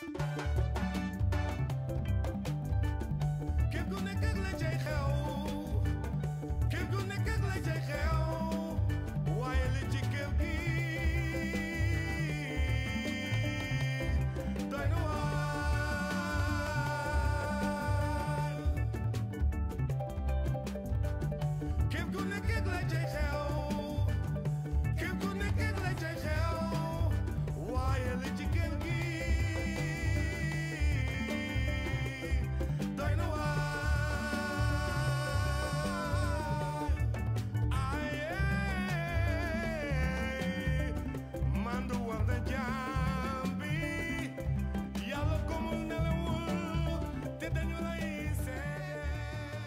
kër gu nekk ak la cay xew kër gu nekk ak la cay xew waaye li ci kër gi doy na waar kër gu nekk ak la cay xew kër gu nekk ak la cay xew waaye li ci kër gi doy na waar aye mandu war na jaam bi yàlla ko mu nelawul te dañu lay seet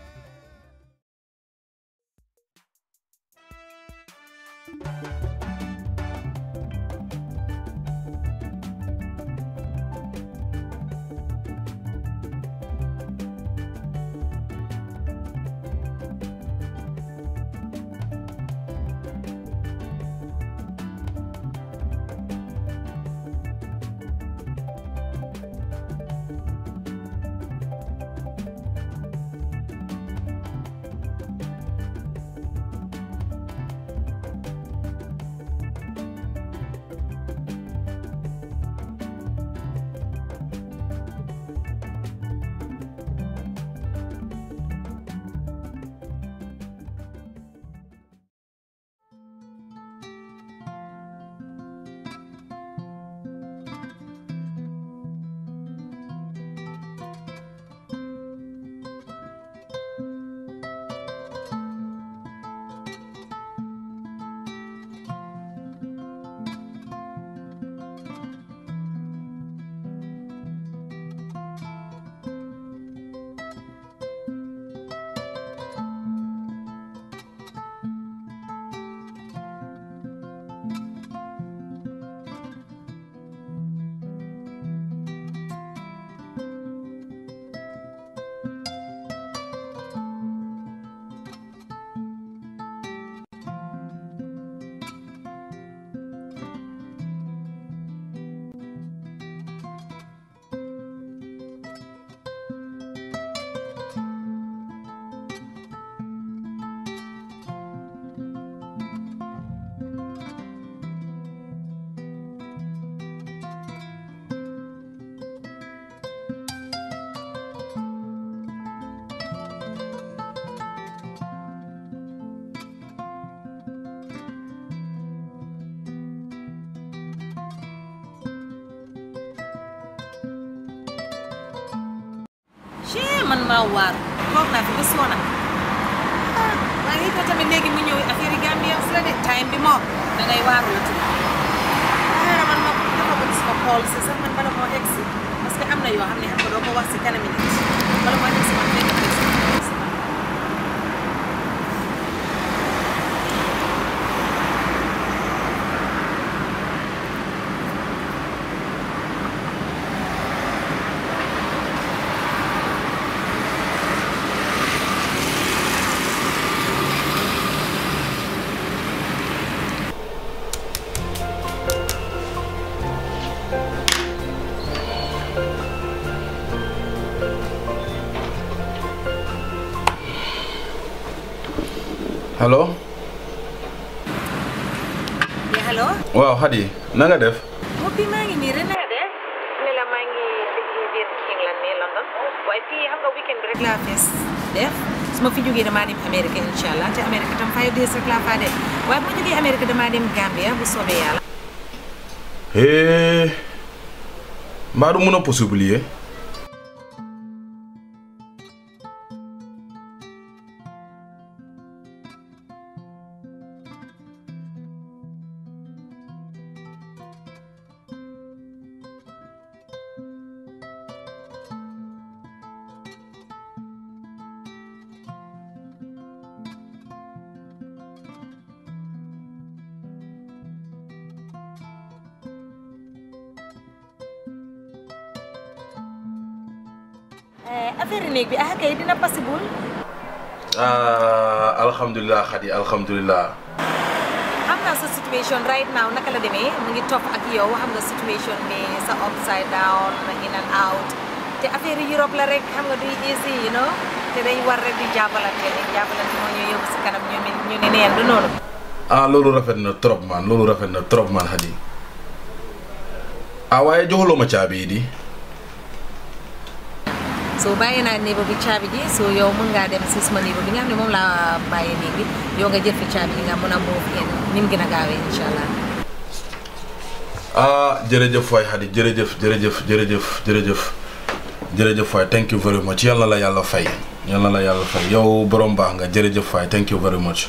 chee man maa waar toog naa fi ba soona ah waaye it tamit léegi mu ñëw affaire yi Gambien si la de time bi moom da ngay waaru la tudd waaye man ma dafa bëgg suma xool si sax man bala moo egg si parce que am na yoo xam ne xam nga doo ko wax si kanami nit bala moo egg si man fekk egg si allo yeah hello waaw Xadi na nga def moo bi maa ngi nii ren naa de ne la maa ngi liggéey biir England nii London waaye fii xam nga weekend bi rek laa fees def su ma fi jógee damaa dem Amérique incha allah te Amérique tam five days rek laa faa def waaye bu ma jógee Amérique damaa dem Gambia bu soobee yàlla hee mbaa du mun a possibilier affaire néeg bi ah kay dina possible ah alhamdulilah Xadi alhamdulilah xam nga sa situation right now naka la demee mu ngi topp ak yow xam nga situation bi sa upside down in and out te affaire yi Europe la rek xam nga du easy you know te dañ war rek di jàppalante rek jàppalante moo ñu yóbbu si kanam ñu ne ñu ne neen du noonu ah loolu rafet na trop man loolu rafet na trop man Hadi ah waaye joxuloo ma caabi yi di so bàyyi naa néeba bi caabi ji so yow mën ngaa dem si suma néeba bi nga xam ne moom laa bàyyi néeg bi yow nga jël fi caabi ji nga mën a move in ni mu gën a gaawee incha allah ah jërëjëf waay Hadi jërëjëf jërëjëf jërëjëf jërëjëf jërëjëf waay thank you very much yal na la yàlla fay yal na la yàlla fay yow borom baax nga jërëjëf waay thank you very much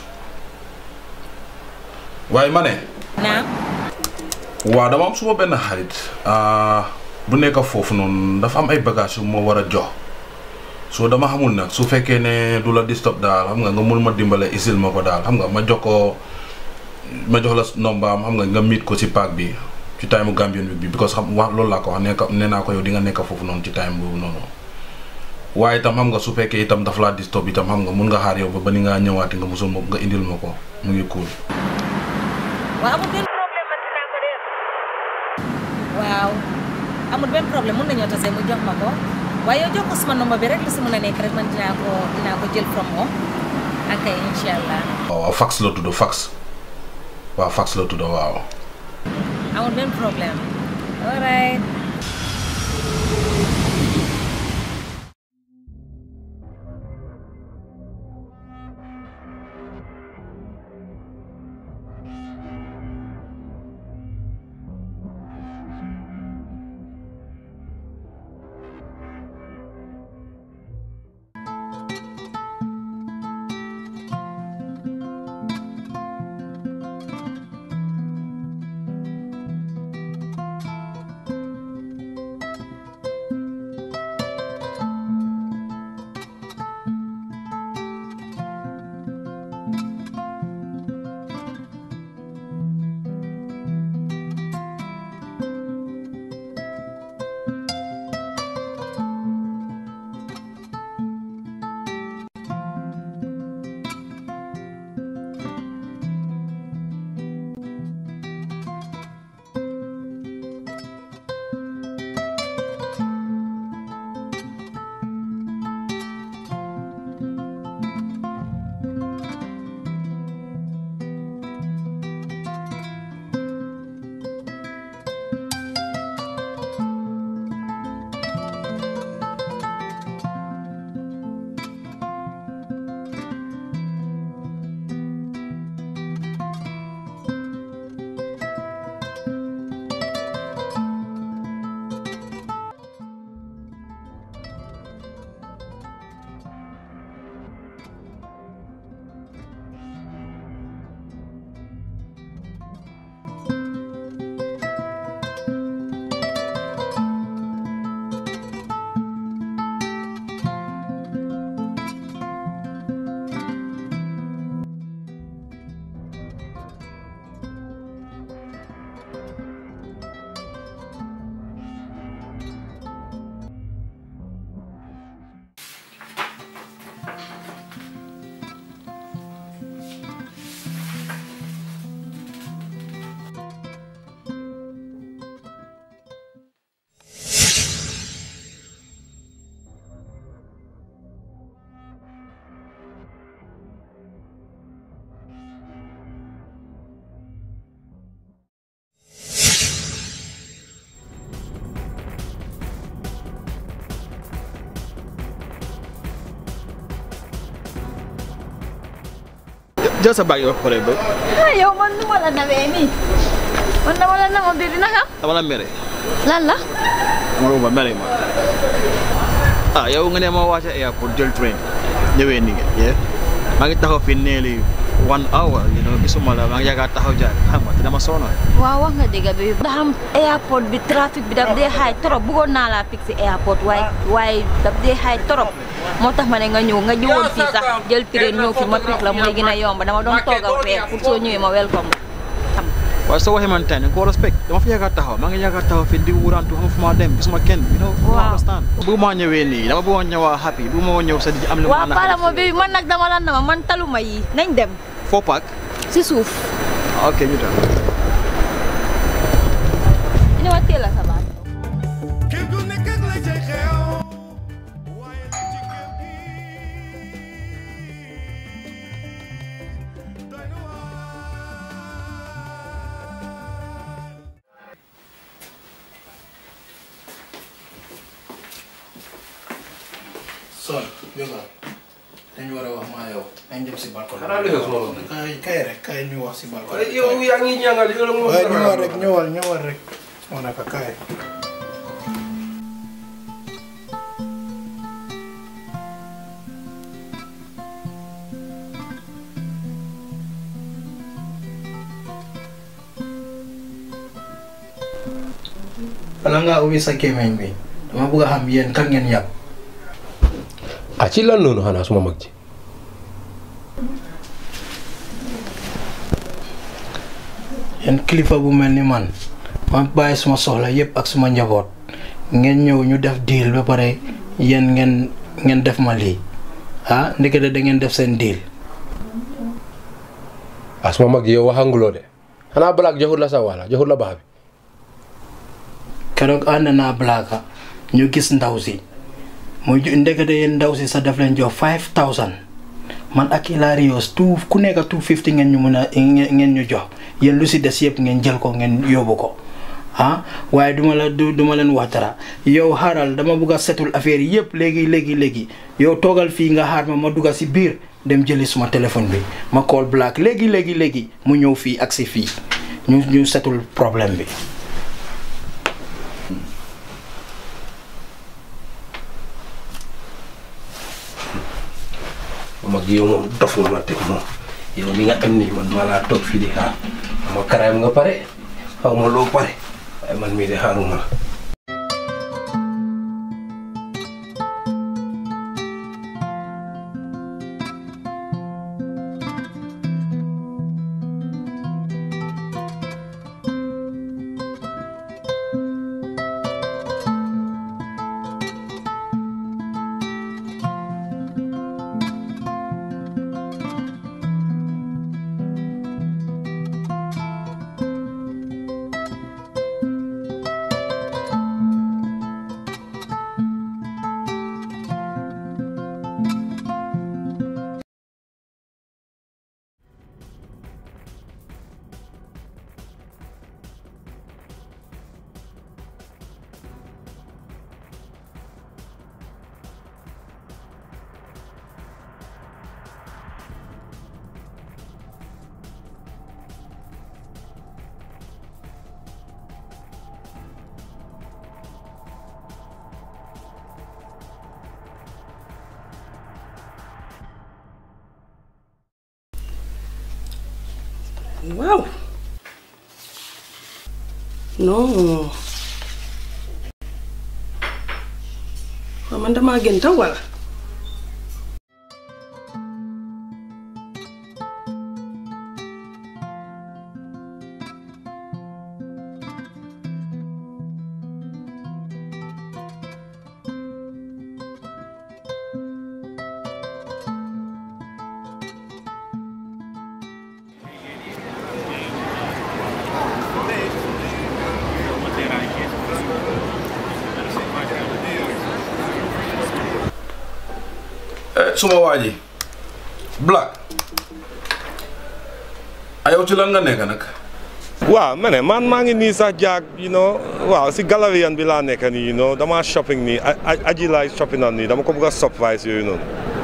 waaye ma ne naam waaw dama am suma benn xarit ah, bu nekk foofu noonu dafa am ay bagages yu ma war a jox soo dama xamul nag su fekkee ne du la disturb daal xam nga nga mun ma dimbale isil ma ko daal xam nga ma jox ko ma jox la nombaam xam nga nga miit ko si paak bi ci time Gambian week bi because xam wax loolu laa ko wax nekk nee naa ko yow di nga nekk foofu noonu ci time boobu noonu waaye itam xam nga su fekkee itam dafa laa disturb itam xam nga mun nga xaar yow ba ba ni ngaa ñëwaati nga musul ma nga indil ma ko mu ngi cool waaw amul benn problème man dinaa ko def waaw amul benn problème mun nañoo tase mu jox ma ko waaye yow jox ko suma nomba bi rek lu si mën a nekk rek man dinaa ko dinaa ko jël from moom ak kay incha allah waaw waaw fax la tudd fax waaw fax la tudd waaw amul benn problème all right jël sa baag yi wax pare ba ah yow man nu ma la nawee nii man dama la namoon bi dina xam dama la mere lan la dama la ba mere ma ah yow nga ne ma wàcce airport jël train ñëwee ni nga yee maa ngi taxaw fi neeli one hour you know gisuma la maa ngi yaakaar taxaw jaar xam nga te dama sonal waaw wax nga dëgg bi da xam airport bi trafic bi daf dee xaay trop bëggoon naa laa fixé airport waaye waaye daf dee xaay trop moo tax ma ne nga ñëw nga ñëwoon fii sax jël train ñëw fi ma pick la mooy gën a yomb dama doon toog a weer pour soo ñëwee ma welcome la waaye soo waxee man tey ko respect dama fi yaakaar taxaw maa ngi yaakaar taxaw fi di wurantu xam fu ma dem gisuma kenn you know Waaw. understand bu ma ñëwee nii dama bëggoon ñëwaa happy bu ma ñëw sa di am lu ma waaw para mo bi man nag dama la nama man taluma yi nañ dem foo paak si suuf ok ñu dem ina wa teel a sa baat kër gu nekk ak la cay xew waaye li ci kër gi doy na waar son jógal dañu war a wax maa yow nañ dem si balcon xanaa li nga suma loolu. kay kay rek kay ñu wax si balcon waaye yow yaa ngi ñaangal yow la moo waaye ñëwal rek ñëwal ñëwal rek moo naka kay bala ngaa ubbi sa gémmiñ bi dama bëgg a xam yéen kan ngeen yàpp ah ci lan noonu xanaa suma mag ji yéen kilifa bu mel ni man ma bàyyi suma soxla yépp ak suma njaboot ngeen ñëw ñu def deal ba pare yéen ngeen ngeen def ma lii ah ndekete da ngeen def seen deal ah suma mag ji yow waxanguloo de xanaa balaak joxut la sa wala joxut la baax bi keroog ànd naa blaaka ñu gis ndaw si mu ju- ndekete yéen ndaw si sa def leen jox 5000 man ak Hilarious tout ku nekk 250 ngeen ñu mun a ngeen ngeen ñu jox yéen lu si des yëpp ngeen jël ko ngeen yóbbu ko ah waaye duma la du duma leen wax dara yow xaaral dama bugg a setul affaire yi yëpp léegi léegi léegi yow toogal fii nga xaar ma ma dugga si biir dem jëli suma téléphone bi ma call black léegi léegi léegi mu ñëw fii ak si fii ñu ñu setul problème bi suma mag ji yow moom dof nga ma teg moom yow mi nga am nii man maa laa toog fii di xaar ma karaayam nga pare xaw ma loo pare waaye man mii de xaaruma la waaw non waaw man damaa gën taw wala suma waa ji Black ayow ci lan nga nekk nag waaw ma ne man maa ngi nii sax jaag you know waaw si galérian bi laa nekk nii you know dama shopping nii a- a- aji laay shopping on nii dama ko bëgg a surprise yooyu noonu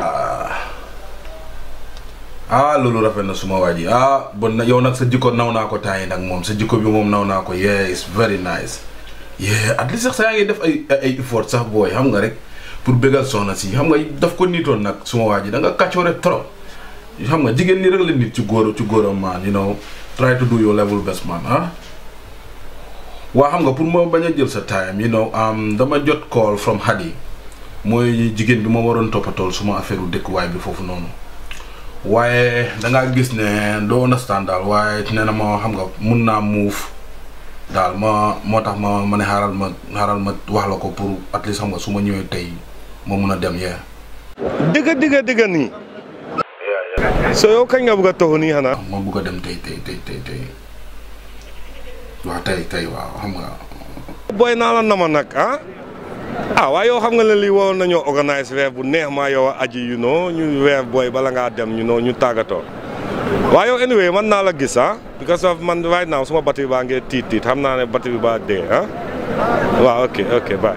ah loolu rafet na suma waa ji ah bon na yow nag sa jikko naw naa ko temps yi nag moom sa jikko bi moom naw naa ko yeah it's very nice yeah at least sax sa yaa ngi def ay ay effort sax booy xam nga rek pour bégal soxna si xam nga daf ko niitoon nag suma waa ji da nga kàccoore trop xam nga jigéen ni rek la nit ci góor ci góoram man you know try to do your level best man ah waa xam nga pour ma bañ a jël sa time you know um, dama jot call from Hadi mooy jigéen bi ma waroon toppatool suma affaire u dëkkuwaay bi foofu noonu waaye dangaa gis ne doo understand daal waaye nee na ma xam nga mun naa muuf daal ma moo tax ma ma ne xaaral ma xaaral ma wax la ko pour at least xam nga su ma ñëwee tey ma mun a dem yee dëgg dëgg dëgg nii so yow kañ nga bëgg a toxu nii xanaa ma bugg a dem tey tey tey tey tey waaw tey tey waaw xam nga booy naa la nama nag ah ah waaye yow xam nga ne lii waroon nañoo organise weer bu neex maa yow a aji you know ñu weer booy bala ngaa dem you know ñu tàggatoo waaye yow anyway man naa la gis ah because of man right now suma batterie baa ngee tiit tiit xam naa ne batterie baa dee ah waaw ok ok bye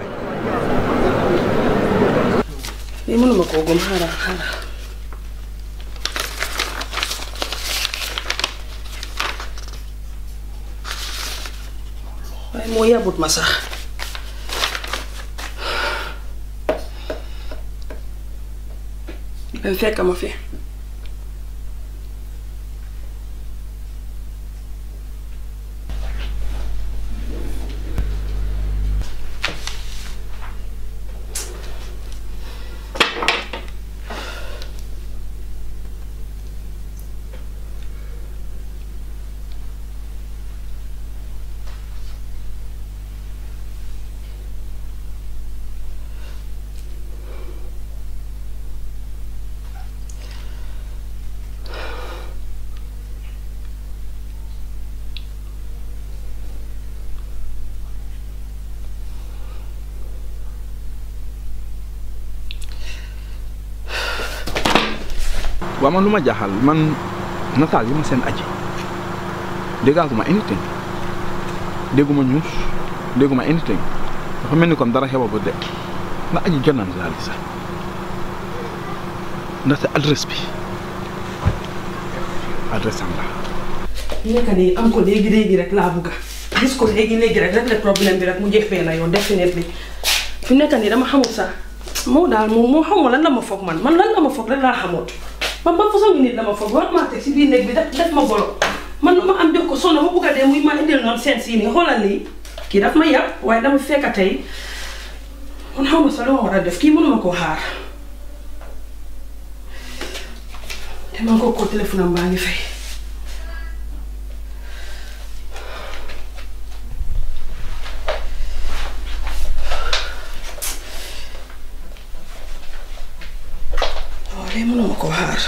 lii mënuma koo gëm xaaral xaaral waaye moo yabut ma sax dem fekk ma fi waaw man lu ma jaaxal man nataal yi ma seen aji déggaatuma anything dégguma news dégguma anything dafa mel ni comme dara xewa ba de ndax aji jot naan daal sax ndaxte adresse bi adresse am la nekk nii am ko léegi léegi rek laa bugga gis ko léegi léegi rek rek le problème bi rek mu jeex benn yoon definitely fi nekk nii dama xamul sax moo daal moom moo xaw ma lan la ma foog man man lan la ma foog rek laa xamut man ba façon ngi nit la ma foog war maa teg si biir néeg bi def def ma golo man lu ma am jox ko sonn ma bugg a dee muy ma indil noonu seen sii nii xoolal lii kii daf ma yàpp waaye dama fekk tey man xaw ma sax lu ma war a def kii mënuma koo xaar te man ko ko téléphone am baa ngi fay waaw léegi mënuma koo xaar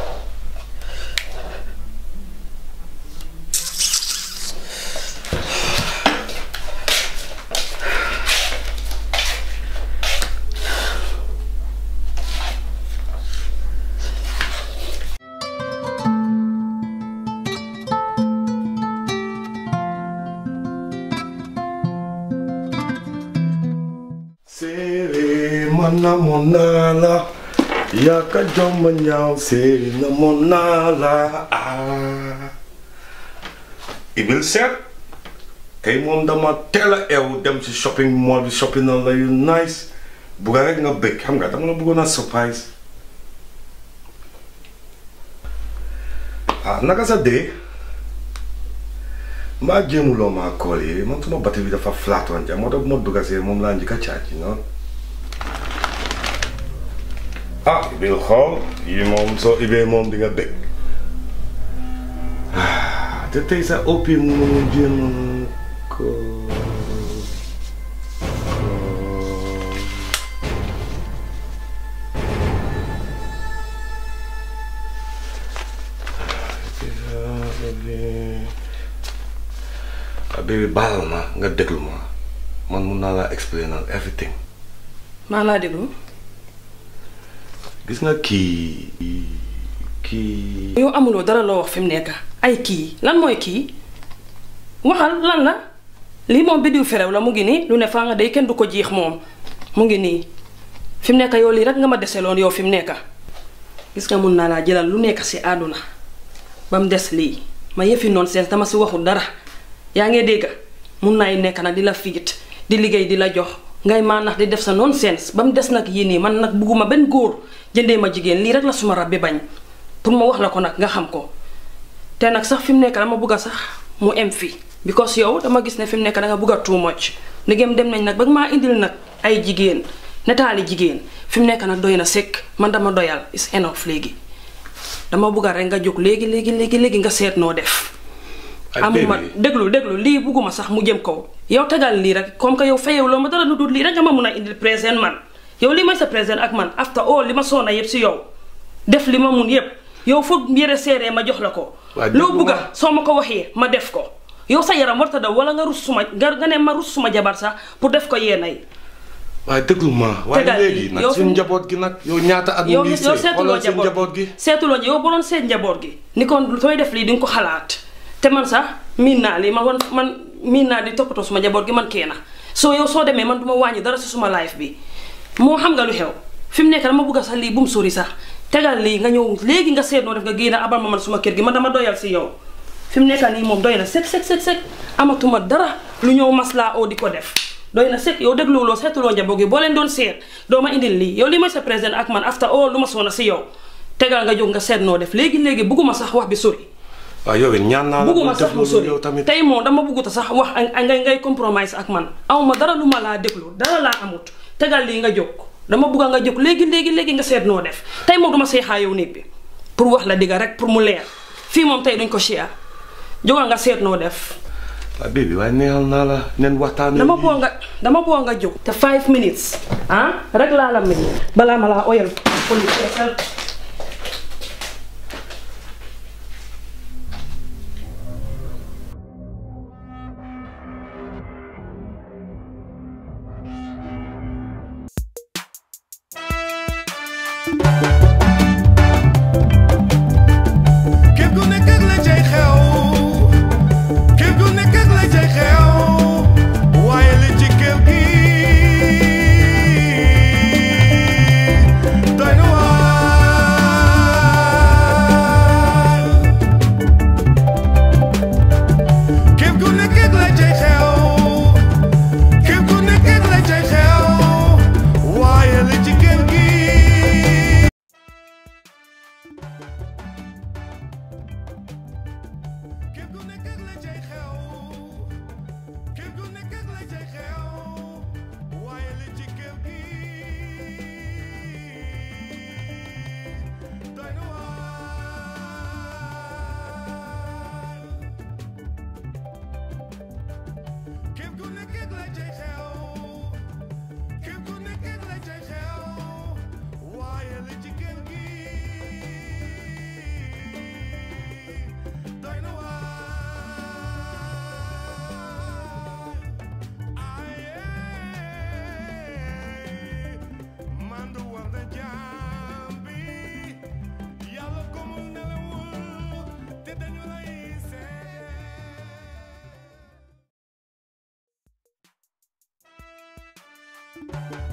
Séeri man namoon naa la yaaka jomma ñaaw séeri namoon naa la ah Ibil Seck tey moom dama teel a eew dem ci shopping mall bi shopping na la yu nice bugga rek nga bëgg xam nga dama la bëggoon a surprise ah naka sa dee mbaa jéemuloo maa kool yi man suma batterie bi dafa flat woon ja moo tax bu ma dugga see moom laa njëkk a caaj yi noonu ah ibil xool yi moom soo ibee moom di nga bëgg Ah, te tey sa oppi mu jéem ko ah bébé baal ma nga déglu ma man mun naa laa explain everything maa laa déglu gis nga kii kii yow amuloo dara loo wax fi mu nekk ay kii lan mooy kii waxal lan la lii moom biddiw ferew la mu ngi nii lu ne faa nga day kenn du ko jiix moom mu ngi nii fi mu nekk yow lii rek nga ma deseloon yow fi mu nekk gis nga mun naa laa jëlal lu nekk si àdduna ba mu des lii ma yëfi noonu seen dama si waxul dara yaa ngi dégg mun naay nekk nag di la fiit di liggéey di la jox ngay maa nax di def sa nonsense ba mu des nag yii nii man nag bugguma benn góor jëndee ma jigéen lii rek la suma rab bi bañ pour ma wax la ko nag nga xam ko te nag sax fi mu nekk dama bugg a sax mu em fi because yow dama gis ne fi mu nekk da nga bugg a too much ndegem dem nañ nag ba maa indil nag ay jigéen netaali jigéen fi mu nekk nag doy na sekk man dama doyal is enough léegi dama bugg a rek nga jóg léegi léegi léegi léegi nga seet noo def. amuma déglu déglu lii bugguma sax mu jëm kaw yow tegal lii rek comme que yow fayew loo ma dara lu dul lii rek nga ma mun a indil présent man yow lii may sa présent ak man after all li ma soona yëpp si yow def li ma mun yëpp yow foog yére seeree ma jox la ko Waaye loo déglu bugga ma. soo ma ko waxee ma def ko yow sa yaram warta daw wala nga rus suma nga nga ne ma rus suma jabar sax pour def ko yéena yi waaye déglu ma waaye Tegal léegi bi, nag yow suñu fi- njaboot gi nag yow ñaata at yow mu ngi yow sëy seetuloo xoolal suñu njaboot gi seetuloo yow bu doon seet njaboot gi ni kon sooy def lii di nga ko xalaat te man sax miin naa lii man man man miin naa di toppatoo suma njaboot gi man kee na soo yow soo demee man du ma wàññi dara si suma life bi moo xam nga lu xew fi mu nekk dama bëgg a sax lii bu mu sori sax tegal lii nga ñëw léegi nga seet noo def nga génn abal ma man suma kër gi man dama doyal si yow fi mu nekk nii moom doy na sek sek sek sek amatuma dara lu ñëw maslaa oo di ko def doy na sek yow dégluwuloo seetuloo njaboot gi boo leen doon seet doo ma indil lii yow li may sa président ak man after all lu ma soona si yow tegal nga jóg nga seet noo def léegi léegi bugguma sax wax bi sori waaw yow it ñaan naa la bugguma bul sax def mu loolu sori yow tamit tey moom dama bugguta sax wax a ngay ngay compromise ak man awma dara lu ma laa déglu dara laa amut tegal lii nga jóg dama bugga nga jóg léegi léegi léegi nga seet noo def tey moom duma seexaa yow néeg bi pour wax la digga rek pour mu leer fii moom tey duñ ko share jógal nga seet noo def waaw bébi waaye neexal naa la nen waxtaanee dama lii. boo nga dama boo nga jóg te five minutes ah rek laa la mel balaa ma laa oyal police képp ku nekk ak la cay xew képp ku nekk ak la cay xew waaye li ci kër gi doy na waar képp ku nekk ak la cay xew képp ku nekk ak la cay xew waaye li ci kër gi képp ku nekk ak la cay xew képp ku nekk ak la cay xew waaye li ci kër gi doy na waar képp ku nekk ak la cay xew képp ku nekk ak la cay xew waaye li ci kër gi doy na waar aye man du war na jaam bi yàlla ko mu nelawul te dañu lay seet